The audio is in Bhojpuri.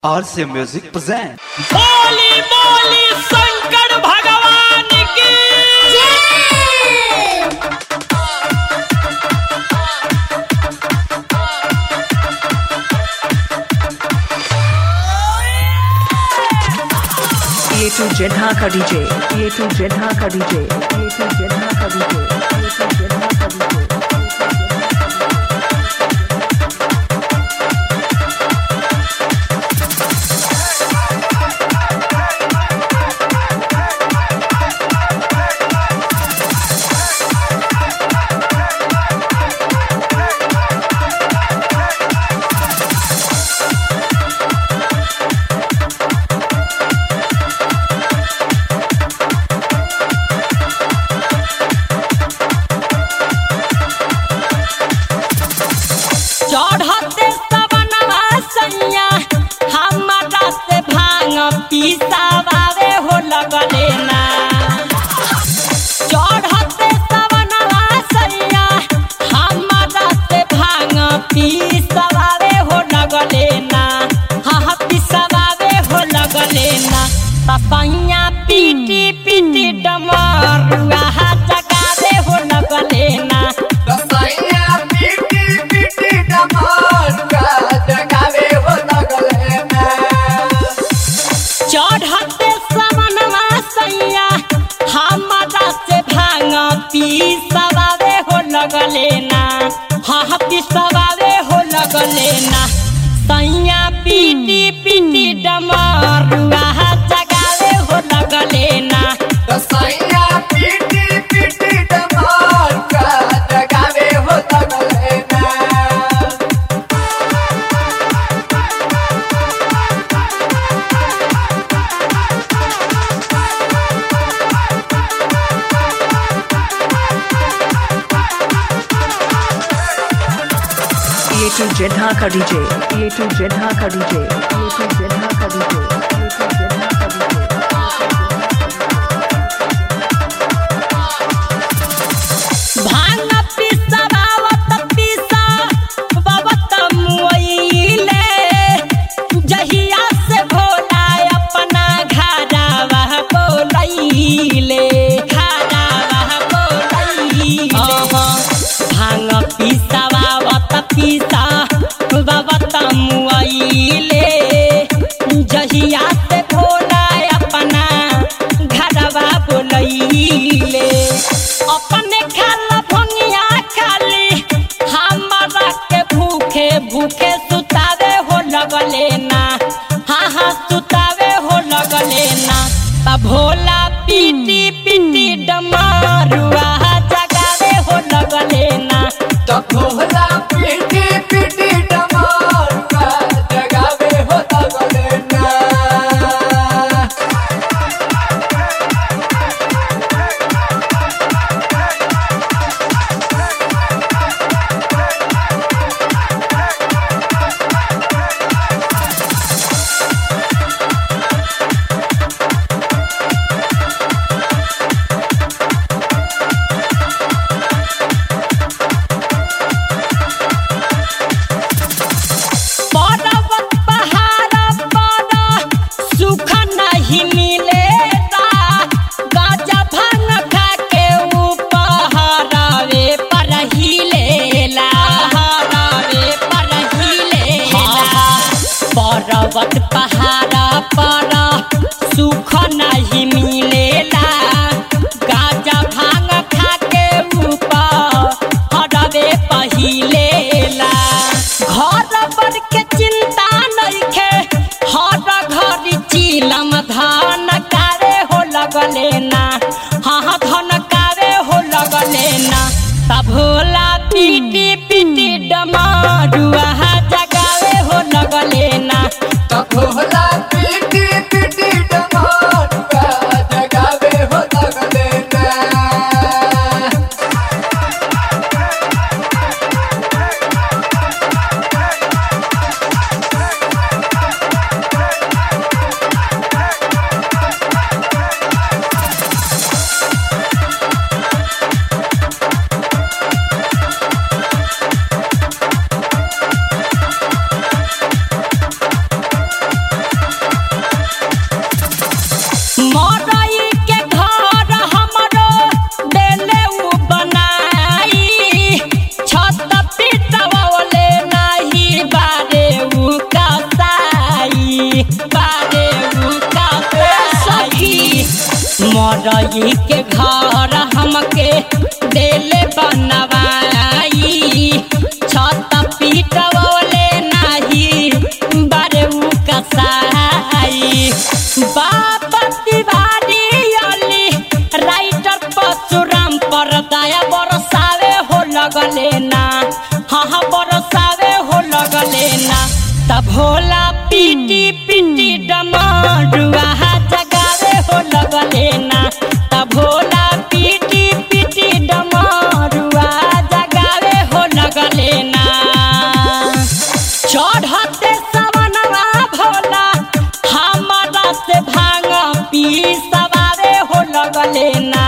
RC Music present. बोली बोली शंकर भगवान की ये टू जेधा का डीजे ये टू जेधा का डीजे ये टू जेधा का डीजे ये टू जेधा का डीजे चढ़ते सवनवा सैया हमारा से भांग पीसावे हो लगले ना चढ़ते सवनवा सैया हमारा से भांग पीसावे हो लगले ना हाँ पीसावे हो लगले ना तपैया पीटी पीटी डमरुआ जगावे हो लगले ना रसैया पीटी पीटी डमरुआ जगावे हो लगले ना चढ़ते समनवा सैया हमारा से भांग पीसवावे हो लगले ना हाँ पीसवावे हो लगले ना सैया पीटी पीटी डमरुआ जगावे हो लगले ना रसैया पीटी पीटी डमरुआ जगावे हो लगले ना ये टू जेधा का डीजे ये टू जेधा का डीजे ये टू जेधा का डीजे ये टू जेधा का डीजे भांग पिसवावत पिसा बबत मुइले जहिया से भोला अपना घरवा बोलैले घरवा बोलैले भांग पिसवावत पिसा बबत मुइले जहिया से भोला अपना घरवा बोलैले अपने खाला भंगिया खाली हमारा के भूखे भूखे सुतावे हो लगले ना हाँ हाँ सुतावे हो लगले ना तब भोला पीटी पीटी डमारुआ जगावे हो लगले ना तो भोला पीटी पीटी डमरुआ जगावे हो लगले ना पर्वत पहाड़ पर सुख नहीं मिलेगा गाजा भांग खा के उपहरावे पर ही लेला हरावे पर ही लेला पर्वत पहाड़ पर सुख नहीं मिलेला गाजा भांग खा के उपहरावे पहिलेला घर पर के चिंता नइखे हर घर चिलम धान कारे हो लगले ना हाँ हाँ धन कारे हो लगले ना तब भोला पीटी पीटी डमारुआ जगावे हो लगले ना तो भोला पीटी पीटी डमरुआ नाही बारे उका सखी मरई के घर हमके देले बनवाई छत पीटवले नाही बारे उका साई बाबा तिवारी अली राइटर परशुराम पर दया बरसावे हो लगले ना हाँ हाँ बरसावे हो लगले ना तब भोला पीटी पीटी डमरुआ जगावे हो लगले ना तब भोला पीटी पीटी डमरुआ जगावे हो लगले ना चढ़ते सवनवा भोला हमारा से भांग पी सवारे हो लगले ना